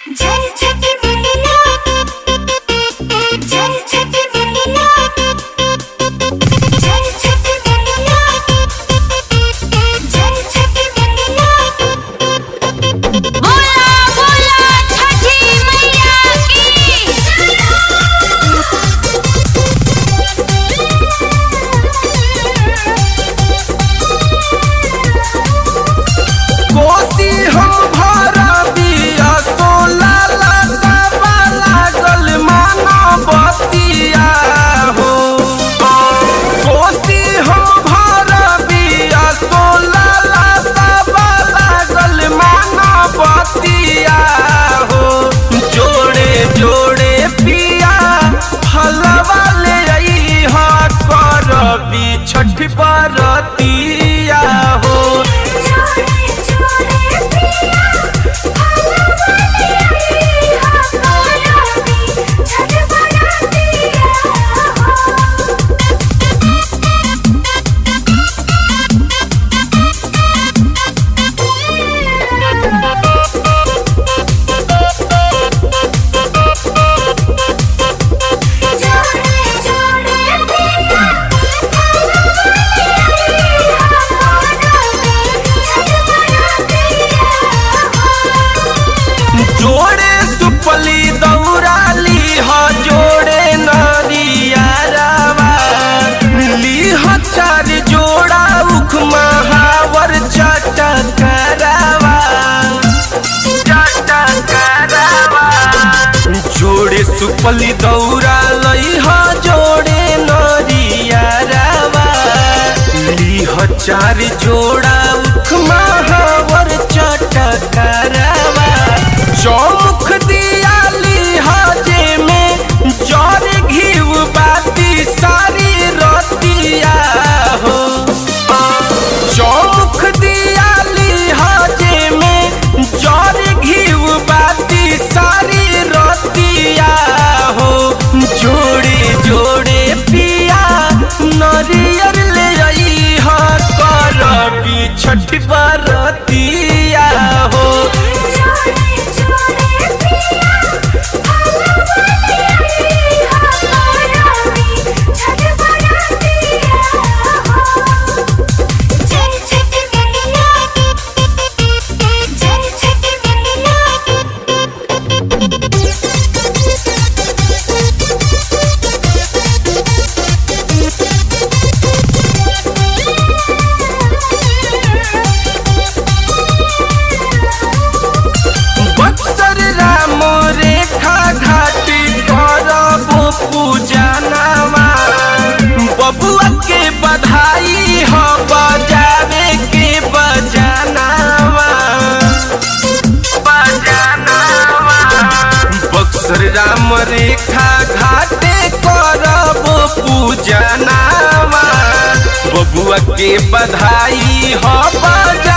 जय छठी मैया जय छठी मैया जय छठी मैया जय छठी मैया बोला बोला छठी मैया कोसी हम भरबिया सोला लतावा लागल माना बतिया हो कोसी हम भरबिया सोला लतावा लागल माना बतिया हो जोड़े जोड़े पिया फलवा ले अइहा करबी छठ बरतिया हो जोड़े जोड़े पिया फलवाले अइहा करबी छठ बरतिया हो जोड़े जोड़े पिया फलवाले अइहा करबी छठ बरतिया हो जोड़े सुपली दौड़ाली ह जोड़े नरियारावा लीह चार जोड़ा उख महावर चटकरावा चटकरावा जोड़े सुपली दौड़ा लई ह जोड़े नरियारावा लीह चार जोड़ा उख महावर चटकरावा चौमुख दियाली हजे में जर घीव बाती सारी रतिया हो चौमुख दियाली हजे में जर घीव बाती सारी रतिया हो जोड़े जोड़े पिया नरियर ले आई ह करबी छठ बरतिया हो जोड़े जोड़े पिया फलवाले अइहा करबी छठ बरतिया हो जय छठी मैया जय छठी बक्सर राम रेखा घाटी करबो पूजनवा बबुआ के बधाई हो बजावे के बजानवा बजानवा बक्सर राम रेखा घाटे करबो पूजनवा बबुआ के बधाई हो बजा